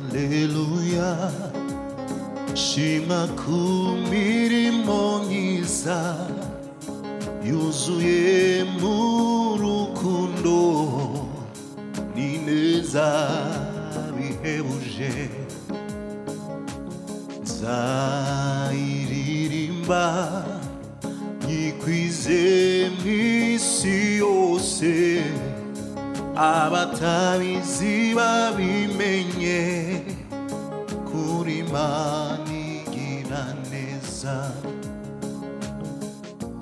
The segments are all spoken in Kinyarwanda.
Haleluya shima ku mirimo myiza yuzuye mu rukundo ni neza bihebuje nzayiririmba nyikwize mu isi yose abatabizi babimenye kuri mani igira neza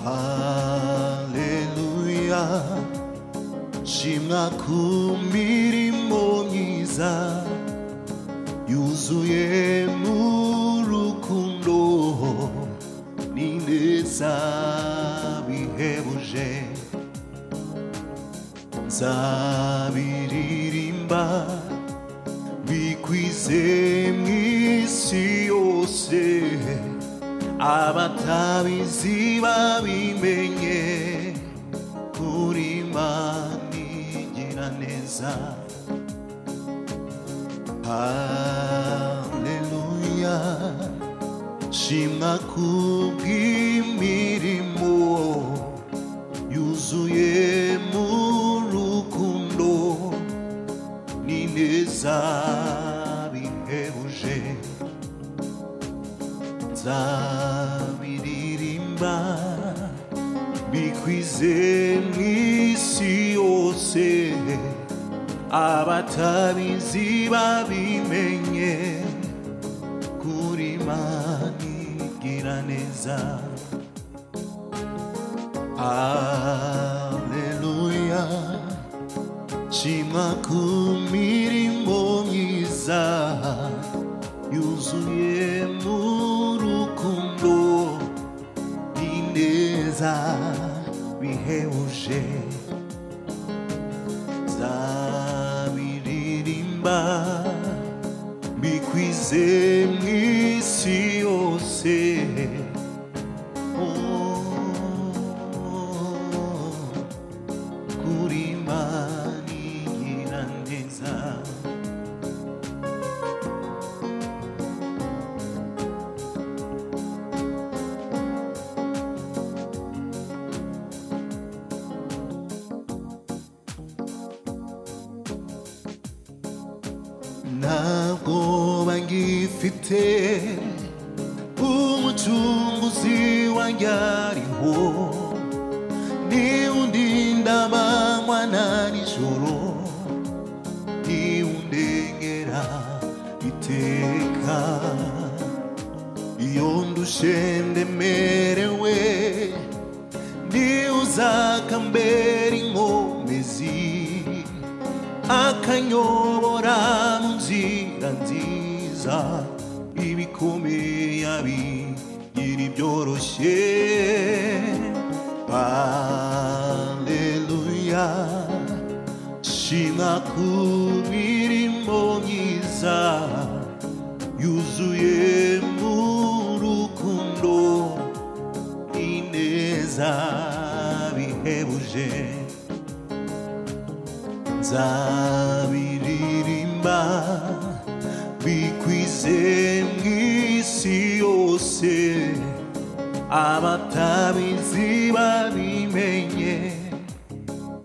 haleluya shimwa ku mirimo myiza yuzuye mu rukundo ni neza bihebuje nzabiririmba bikwize mu isi yose abatabizi babimenye kuri mani igira neza haleluya shimwa ku bw'imirimo yuzuye mu rukundo ni neza bihebuje nzabiririmba bikwize mu isi yose abatabizi babimenye kuri mani gira neza haleluya shima ku mirimo myiza yuzuye mu rukundo ni neza bihebuje nzabiririmba bikwize mu isi yose Oh, kuri mani igira neza ntabwo bangifite umucunguzi wanjye ariho ni undinda amanywa na nijoro ni undengera iteka iyo ndushe ndemerewe ni uzakambera inkomezi akanyobora mu nzira nziza ibikomeye abigira ibyoroshye haleluya shima ku mirimo myiza yuzuye mu rukundo ineza bihebuje nzabiririmba bikwize mu isi yose abatabizi babimenye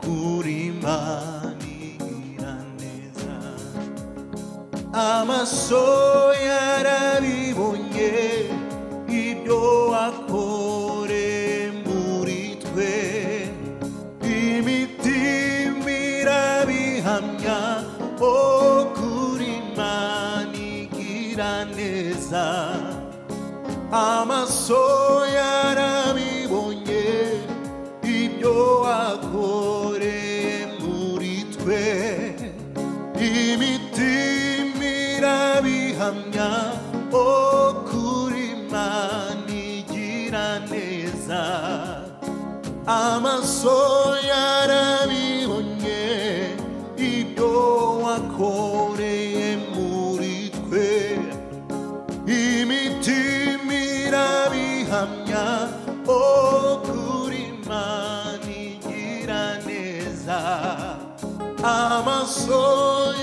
kuri mani gira neza amaso yarabibonye ibyo wakore muri twe imitima irabihamya o kuri mani gira neza amaso yarabibonye ibyo wakoreye muri twe imitima irabihamya o kuri mani gira neza amaso yarabibonye ibyo wakoreye muri twe imitima irabihamya o kuri mani gira neza amaso yarabibonye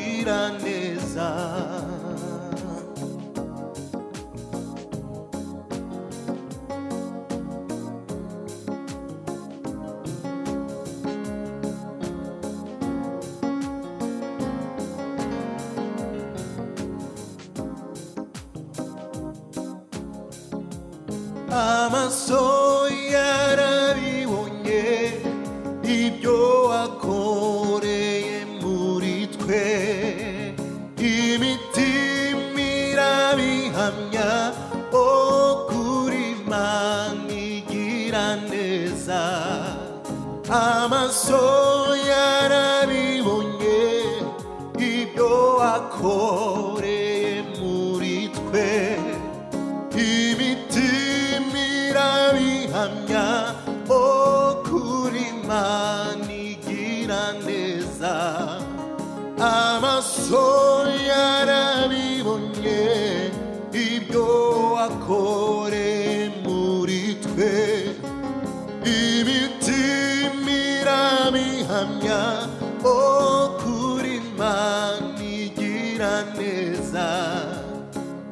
ubugiraneza amaso yarabibonye ibyo wakoreye muri twe imitima irabihamya o kuri mani igira neza amaso yarabibonye ibyo wakoreye muri twe imitima irabihamya o kuri mani igira neza amaso yarabibonye ibyo wakore muri twe imitima irabihamya o kuri mani igira neza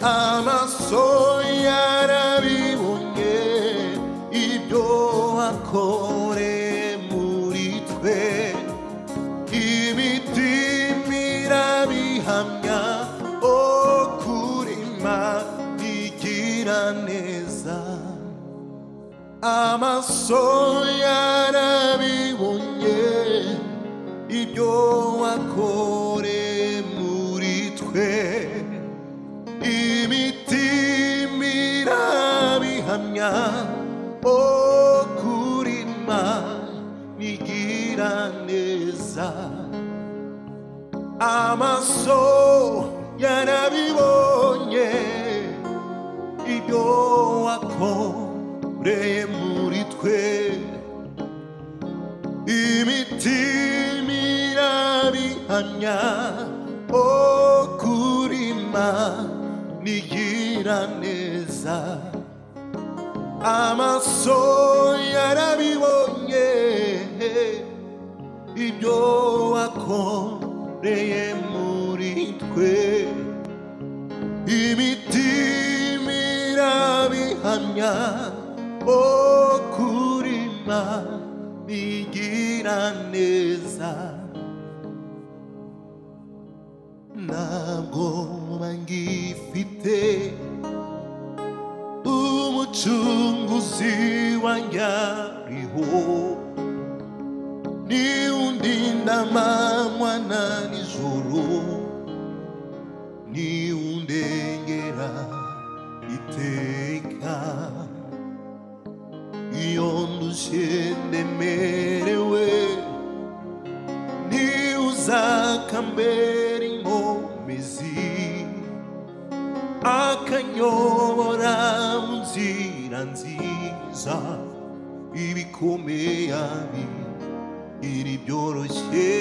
amaso yarabibonye ibyo wakore muri twe imitima irabihamya o kurima igira neza amaso yarabibonye ibyo wakore muri twe imitima irabihamya o kurima nigira neza amaso yarabibonye ibyo wakoreye muri twe imitima irabihamya o kurima nigira neza amaso yarabibonye ibyo wakoreye muri twe imitima irabihamya o kurima nigira neza ntabwo ngifite umucunguzi wanjye ariho ni undinda amanywa na nijoro ni undengera iteka iyo ndushye ndemerewe ntuzakambera inkomezi akanyobora mu nzira nziza ibikomeye ari byoroshye